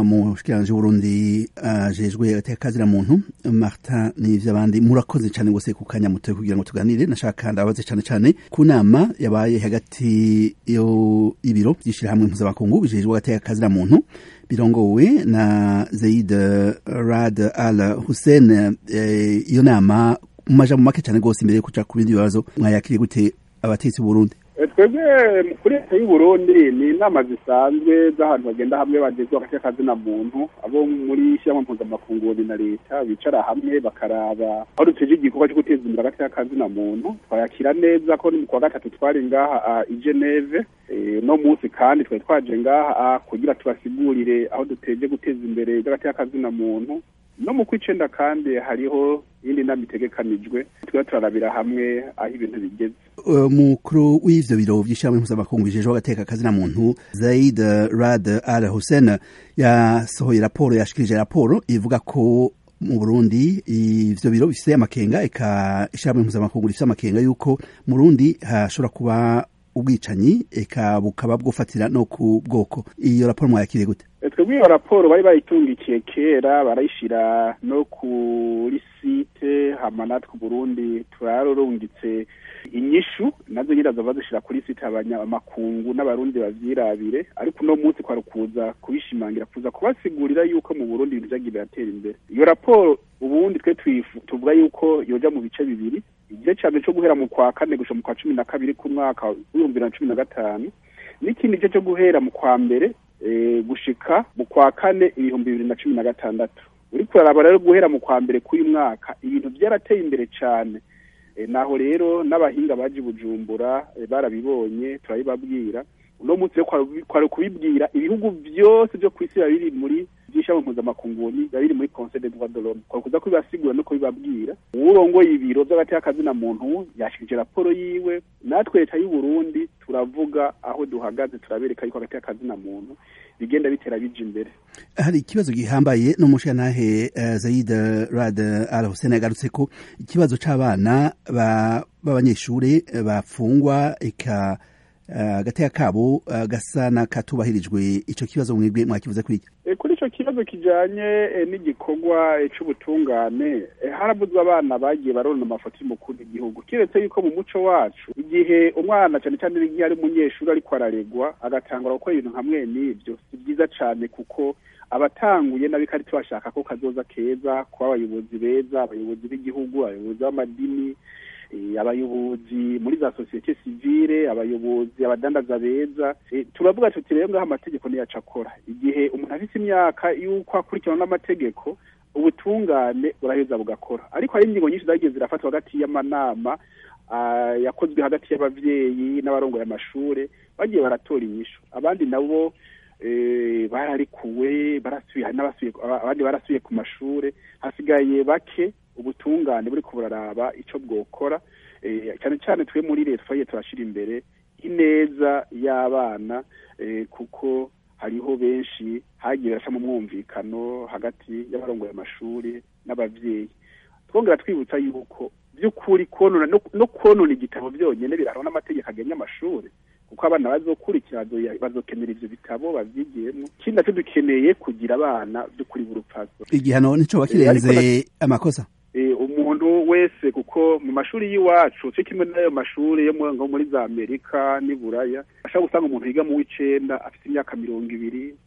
umushikiranganji w'uburundi ajejwe agateka kazira muntu martin n'ivy'abandi murakoze cane gose ku kanya mutoye kugira ngo tuganire nashaka ndabaze cane cane ku nama yabaye hagati yo ibiro vy'ishirahamwe mpuzamakungu bijejwe agateka kazira muntu birongowe na Zaid Rad Al Hussein iyo nama mu majambo make cane gose imbere yo kuja ku bindi bibazo mwayakiriye gute abatetsi b'uburundi twebwe kuri leta y'uburundi ni inama zisanzwe z'ahantu bagenda hamwe bagezwa agace kazina muntu abo muri shyirahamwe mpuzamakungu na leta bicara hamwe bakaraba aho duteje igikorwa cyo guteza imbere agace kazina muntu twayakira neza ko ni mu kwa gatatu twari ngaha i geneve no munsi kandi twari twaje ngaha kugira tubasigurire aho duteje guteza imbere agace kazina muntu no mu kwicenda kandi hariho iyindi nama itegekanijwe twe turarabira hamwe aho ibintu bigeze umukuru w'ivyo biro vy'ishirahamwe mpuzamakungu bijejwe agateka kazina muntu Zaid Rad Al Hussein yasohoye raporo yashikirije raporo ivuga ko mu Burundi ivyo biro bifise amakenga eka ishirahamwe mpuzamakungu rifise amakenga yuko mu Burundi hashobora kuba ubwicanyi eka bukaba bwofatira no ku bwoko iyo raporo mwayakiriye gute twebwe iyo raporo bari bayitungikiye kera barayishira no kuri site hama natwe Burundi turarorungitse inyishu nazo nyine zova zishira kuri site abanyamakungu n'abarundi bavyirabire ariko uno munsi kwari kuza kubishimangira kuza kubasigurira yuko mu Burundi ibintu vyagiye biratera imbere iyo raporo ubundi twe tuvuga yuko yoja mu bice bibiri igice ca mbere co guhera mu kwa kane gushika mu kwa cumi na kabiri k'umwaka w'ibihumbi bibiri na cumi na gatanu n'ikindi gice co guhera mu kwa mbere gushika mu kwa kane ibihumbi bibiri na cumi na gatandatu uriko uraraba rero guhera mu kwa mbere k'uyu mwaka ibintu vyarateye imbere cane naho rero n'abahinga baje bujumbura barabibonye turabibabwira uno munsi rero kwari kubibwira ibihugu vyose vyo kw'isi biba biri muri vy'ishami mpuzamakungu biba biri muri conseil des droits de l'homme kwari kuza kubibasigura no kubibabwira uwurongoye ibiro vy'agateka kazina muntu yashikije raporo yiwe natwe leta y'u Burundi turavuga aho duhagaze turabereka yuko agateka kazina muntu bigenda bitera bija imbere hari ikibazo gihambaye n'umushirantahe uh, Zaid Rad Al Hussein yagarutse ko ikibazo c'abana b'abanyeshure bafungwa eka agateka kabo gasa n'akatubahirijwe ico kibazo mwebwe mwakivuze kuri iki kuri ico kibazo kijanye n'igikorwa c'ubutungane harabuzwa abana bagiye barona amafoto y'umukuru w'igihugu kiretse yuko mu muco wacu igihe umwana cane cane n'igihe ari umunyeshuri ariko araregwa agatangura gukora ibintu hamwe n'ivyo si vyiza cane kuko abatanguye nabiko ari tubashaka ko kazoza keza kuba abayobozi beza abayobozi b'igihugu abayobozi b'amadini abayobozi muri za sosiyete sivile abayobozi abadandaza beza turavuga tuti rero ngaho amategeko niyaca akora igihe umuntu afite imyaka y'uko akurikirana n'amategeko ubutungane buraheza bugakora ariko hari ingingo nyinshi zagiye zirafatwa hagati y'amanama yakozwe hagati y'abavyeyi n'abarongoye amashure bagiye baratora inyishu abandi nabo bararikuwe barasuye abandi barasuye ku mashure hasigaye bake ubutungane buri buraraba ico bwokora cyane cyane twe muri leta twagiye turashira imbere ineza y'abana kuko hariho benshi hagiye baraca mu mwumvikano hagati y'abarongoye amashuri n'abavyeyi twongera twibutsa yuko by'ukuri konona no konona igitabo byonyene birahana n'amategeko agenga amashuri kuko abana bazokurikira bazokenera ivyo bitabo bavyigiyemo ikindi nacyo dukeneye kugira abana by'ukuri b'urupfaso igihano nico bakirenze amakosa umuntu wese kuko mu mashuri y'iwacu cyo kimwe n'ayo mashuri yo muri za amerika n'i buraya ashobora gusanga umuntu yiga mu w'icenda afite imyaka mirongo ibiri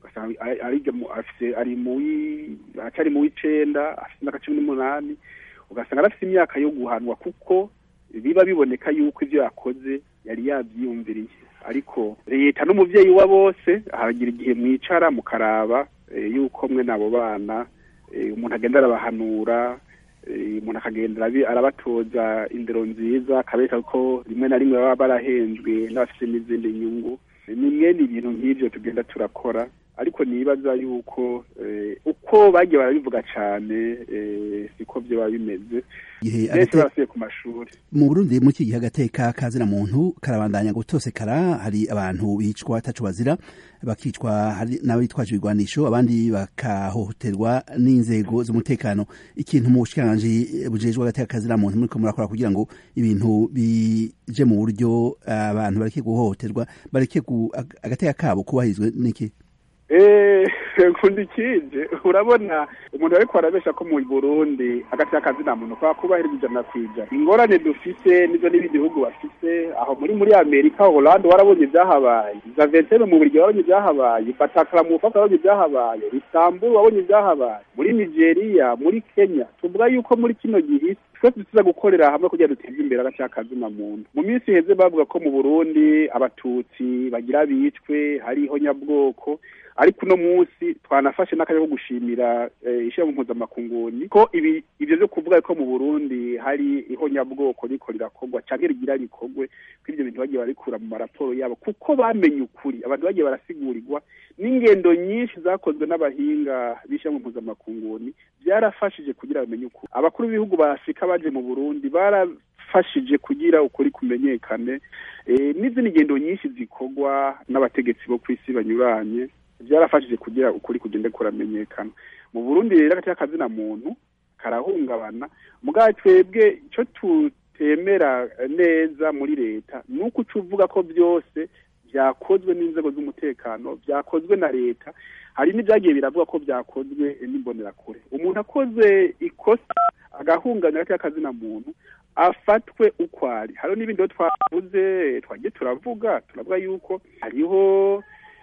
ari acari mu w'icenda afite imyaka cumi n'umunani ugasanga arafite imyaka yo guhanwa kuko biba biboneka yuko ivyo yakoze yari yavyiyumviriye ariko leta n'umuvyeyi wa bose haragira igihe mwicara mukaraba yuko mwe n'abo bana umuntu agenda arabahanura umuntu akagenda arabatoza indero nziza akabereka ko rimwe na rimwe baba barahenzwe n'abafite n'izindi nyungu ni mwene ibintu nk'ivyo tugenda turakora ariko nibaza yuko uko bagiye barabivuga cane siko vyo biba bimeze benshi barasuye ku mashuri mu burundi muri iki gihe agateka kazina muntu karabandanya gutosekara hari abantu bicwa ataco bazira bakicwa hari n'abitwaje ibigwanisho abandi bakahohoterwa n'inzego z'umutekano ikintu mu bushikiranganji bujejwe agateka kazina muntu muriko murakora kugira ngo ibintu bije mu buryo abantu bareke guhohoterwa bareke agateka kabo kubahirizwe n'iki nkunda ikije urabona umuntu ariko arabesha ko mu burundi agati y'akazi nta muntu kwa kubahiriza ijana ku ijana ingorane dufise nizo n'ibindi bihugu bafise aho muri muri amerika holande warabonye ibyahabaye zaventene mu buryo warabonye ibyahabaye batakara mu bufaka warabonye ibyahabaye isamburu wabonye ibyahabaye muri nigeria muri kenya tuvuga yuko muri kino gihe twese tuza gukorera hamwe kugira duteze imbere agace k'akazina muntu mu minsi iheze bavuga ko mu burundi abatutsi bagira bicwe hariho nyabwoko ariko uno munsi twanafashe n'akanya ko gushimira ishyirahamwe mpuzamakunguni ko ibi ibyo byo kuvuga ko mu burundi hari ihonyabwoko riko rirakorwa cyangwa rigira rikorwe ko ibyo bintu bagiye barikura mu maraporo yabo kuko bamenye ukuri abantu bagiye barasigurirwa n'ingendo nyinshi zakozwe n'abahinga b'ishyirahamwe mpuzamakunguni byarafashije kugira bamenye ukuri abakuru b'ibihugu ba afurika baje mu burundi barafashije kugira ukuri kumenyekane n'izindi ngendo nyinshi zikorwa n'abategetsi bo ku isi banyuranye byarafashije kugira ukuri kugende kuramenyekana mu burundi rero agati k'akazina muntu karahungabana mugabo twebwe icyo tutemera neza muri leta ni uko uca uvuga ko byose byakozwe n'inzego z'umutekano byakozwe na leta hari n'ibyagiye biravuga ko byakozwe n'imbonerakure umuntu akoze ikosa agahunganya agati k'akazina muntu afatwe uko ari hariho n'ibindi twavuze twagiye turavuga turavuga yuko hariho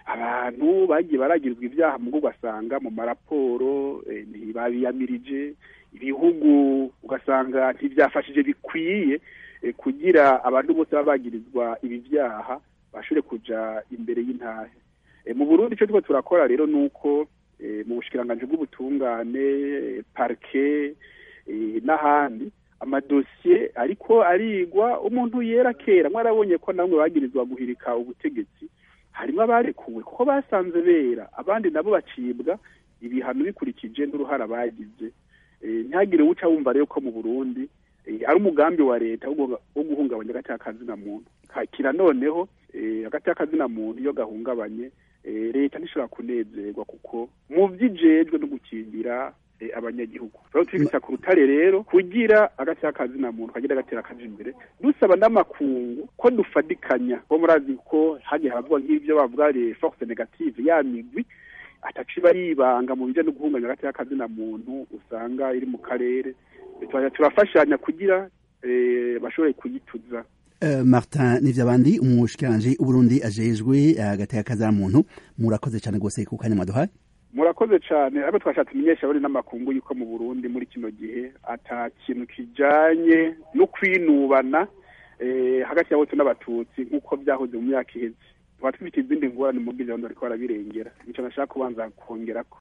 abantu bagiye baragirwa ibyaha mu ugasanga mu maraporo ntibabiyamirije ibihugu ugasanga ntibyafashije bikwiye kugira abantu bose baba bagirizwa ibi byaha bashobore kuja imbere y'intahe mu burundi icyo turiko turakora rero ni uko mu bushikiranganji bw'ubutungane parike n'ahandi amadosiye ariko arigwa umuntu yera kera mwarabonye ko namwe bagirizwa guhirika ubutegetsi harimo abarekuwe kuko basanze bera abandi nabo bacibwa ibihano bikurikije n'uruhara bagize ntihagire uwuca wumva rero ko mu burundi ari umugambi wa leta wo guhungabanya agati k'akazina muntu kira noneho agati k'akazina muntu iyo gahungabanye leta ntishobora kunezerwa kuko mu by'ijejwe no gukingira abanyagihugu rero tubibutsa ku rutare rero kugira agati k'akazina muntu kagira agatera kaje imbere dusaba n'amakungu ko dufadikanya ko murazi ko hagiye haravuga nk'ibyo bavuga les force negative ya migwi ataci baribanga mu bijyanye no guhunganya agati k'akazina muntu usanga iri mu karere turafashanya kugira bashobore kuyituza martin n'ivyabandi umushikiranje uburundi ajejwe agateka kazana muntu murakoze cyane rwose ku kanya mwaduhaye murakoze cyane ariko twashatse imenyesha bari n'amakungu yuko mu burundi muri kino gihe ata kintu kijanye no kwinubana hagati ya bose n'abatutsi nk'uko byahoze mu myaka iheze tuba twifite izindi ngorane mu bw'ijambo ariko barabirengera nicyo nashaka kubanza kongerako